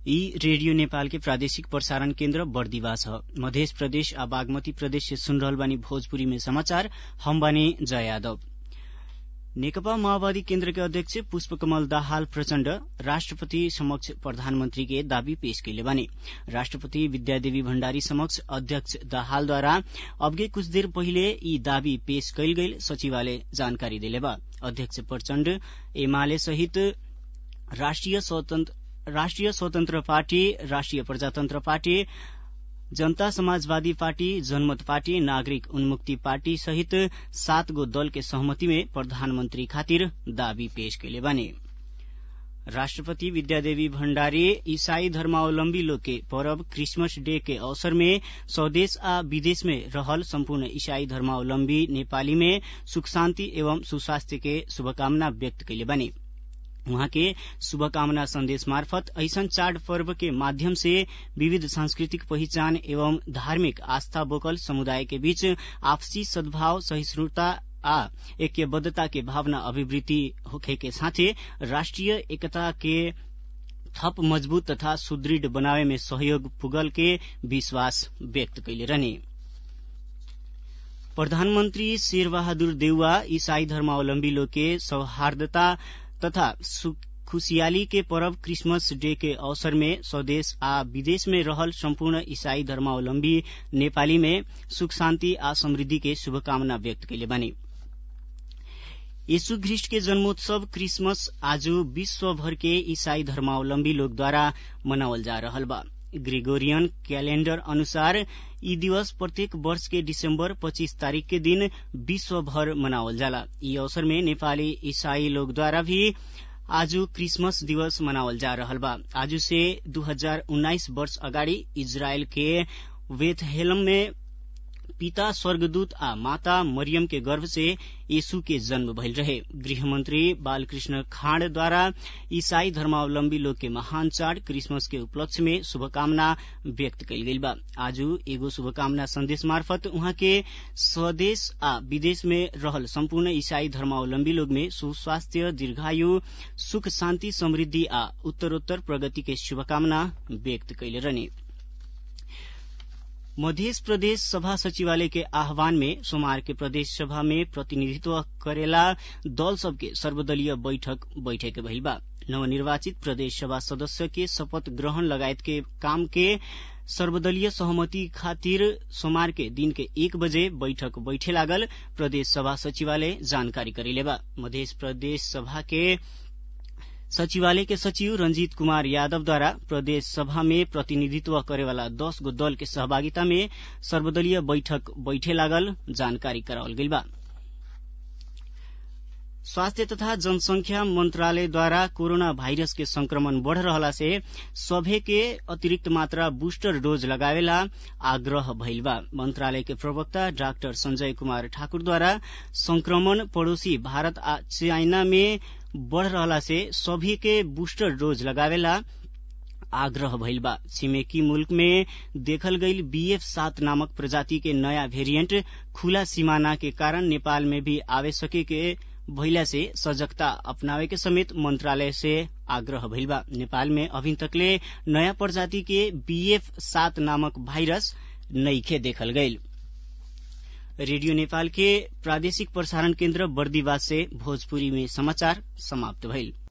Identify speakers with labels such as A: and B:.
A: ई रेडियो नेपाल के प्रादेशिक प्रसारण केन्द्र बर्दिवास ह मधेश प्रदेश आ बागमती प्रदेश से सुन रहल बानी भोजपुरी में समाचार हम बानी जय यादव नेकपा माओवादी केन्द्र के अध्यक्ष पुष्पकमल दाहाल प्रचण्ड राष्ट्रपति समक्ष प्रधानमन्त्री के दावी पेश कैले बानी राष्ट्रपति विद्यादेवी भण्डारी समक्ष अध्यक्ष दाहालद्वारा अबके कुछ देर पहिले यी दावी पेश कैल गईल सचिवालय जानकारी देले बा अध्यक्ष प्रचण्ड एमाले सहित राष्ट्रिय स्वतन्त्र पार्टी राष्ट्रिय प्रजातन्त्र पार्टी जनता समाजवादी पार्टी जनमत पार्टी नागरिक उन्मुक्ति पार्टी सहित सात गो दल के सहमति में प्रधानमंत्री खातिर दावी पेश कैले बानी राष्ट्रपति विद्यादेवी भण्डारी ईसाई धर्मावलम्बी लोग के पर्व क्रिसमस डे के अवसर में स्वदेश आ विदेश में रहल सम्पूर्ण ईसाई धर्मावलम्बी नेपाली में सुख शान्ति एवं सुस्वास्थ्य के शुभकामना व्यक्त कैले बानी उहाँ के शुभकामना संदेश मार्फत ऐसन चाड पर्व के माध्यम से विविध सांस्कृतिक पहिचान एवं धार्मिक आस्था बोकल समुदाय के बीच आपसी सद्भाव सहिष्णुता आ ऐक्यबद्धता के भावना अभिवृद्धि होखे के साथे राष्ट्रिय एकता के थप मजबूत तथा सुदृढ़ बनावे में सहयोग पुगल के विश्वास व्यक्त कैले रहने प्रधानमन्त्री शेरबहादुर देउवा ईसाई धर्मावलम्बी लोग के सौहार्दता तथा खुशियाली के पर्व क्रिसमस डे के अवसर में स्वदेश आ विदेश में रहल सम्पूर्ण ईसाई धर्मावलम्बी नेपाली में सुख शान्ति आ समृद्धि के शुभकामना व्यक्त कैले बानी यीशु ख्रिस्ट के जन्मोत्सव क्रिसमस आज विश्वभर के ईसाई धर्मावलम्बी लोगद्वारा मनावल जा रहल बा ग्रेगोरियन कैलेण्डर अनुसार यी दिवस प्रत्येक वर्ष के दिसंबर 25 तारीख के दिन विश्वभर मनावल जाला यी अवसर में नेपाली ईसाई लोगद्वारा भी आज क्रिसमस दिवस मनावल जा रहल बा आज से 2019 वर्ष अगाडि इजरायल के वेथहेलम में पिता स्वर्गदूत आ माता मरियम के गर्भ से यीशु के जन्म भइल रहे गृहमंत्री बालकृष्ण खाँडद्वारा ईसाई धर्मावलम्बी लोग के महान चाड क्रिसमस के उपलक्ष्य में शुभकामना व्यक्त कैल गइल बा आज एगो शुभकामना संदेश मार्फत उहाँ के स्वदेश आ विदेश में रहल सम्पूर्ण ईसाई धर्मावलम्बी लोग में सुस्वास्थ्य दीर्घायु सुख शान्ति समृद्धि आ उत्तरोत्तर प्रगति के शुभकामना व्यक्त कैले रहने मध्य प्रदेश सभा सचिवालय के आह्वान में सोमवार के प्रदेश सभा में प्रतिनिधित्व करेला दल सबके सर्वदलीय बैठक बैठक भइल बा नवनिर्वाचित प्रदेश सभा सदस्य के शपथ ग्रहण लगायत के काम के सर्वदलीय सहमति खातिर सोमवार के दिन के एक बजे बैठक बैठे लागल प्रदेश सभा सचिवालय जानकारी करेले बा मध्य प्रदेश सभा के सचिवालय के सचिव रंजीत कुमार यादवद्वारा प्रदेश सभा में प्रतिनिधित्व करेवाला दस गो दल के सहभागिता में सर्वदलीय बैठक बैठे लागल जानकारी करावल गइल बा स्वास्थ्य तथा जनसंख्या मंत्रालयद्वारा कोरोना भाइरस के संक्रमण बढ़ रहला से सभे के अतिरिक्त मात्रा बूस्टर डोज लगावेला आग्रह भइल बा मंत्रालय के प्रवक्ता डाक्टर संजय कुमार ठाकुरद्वारा संक्रमण पड़ोसी भारत आ चाइना में बढ़ रहला से सभी के बूस्टर डोज लगावेला आग्रह भइल बा छिमेकी मुल्क में देखल गईल बीएफ सात नामक प्रजाति के नया वेरिएंट खुला सीमाना के कारण नेपाल में भी आवे सके के भइला से सजगता अपनावे के समेत मंत्रालय से आग्रह भइल बा नेपाल में अभी तकले नया प्रजाति के बीएफ सात नामक भाइरस नइखे देखल गईल रेडियो नेपाल के प्रादेशिक प्रसारण केन्द्र बर्दीवास से भोजपुरी में समाचार समाप्त भइल